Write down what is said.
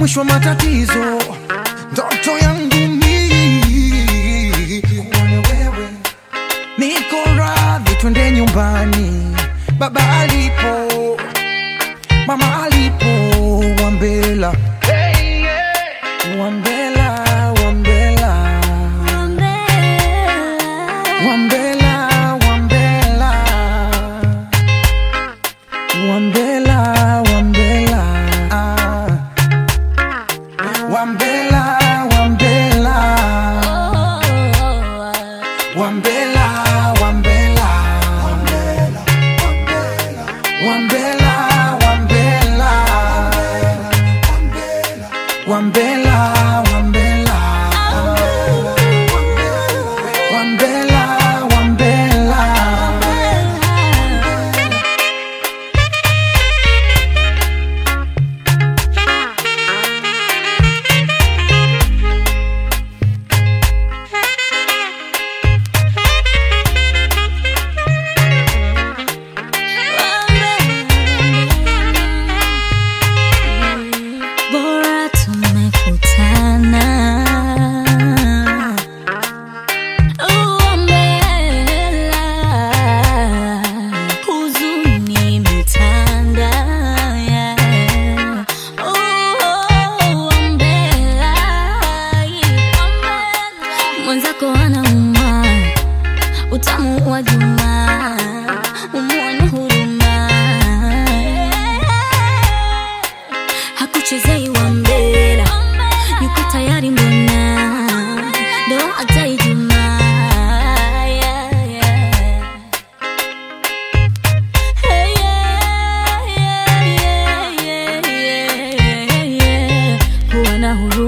mwisho wa matatizo. Ndoto yangu mimi kuone wewe, niko radhi, twende nyumbani, baba alipo, mama alipo, Wambela, Wambela, Wambela, Wambela, Wambela, Wambela, Wambela, ah. Wambela, Wambela, Wambela, Wambela, Wambela, Wambela, Wambela, Wambela, Wambela, Wambela. Bora tumekutana. Uambela, huzuni imetanda, yeah. Uambela, mwenzako anauma utamu wa juma umuone huruma hakuchezei wa mbera yuko tayari mbona ndo hata ijumaa yeah, yeah. Hey, yeah, yeah, yeah, yeah, yeah, yeah. kuwa na huruma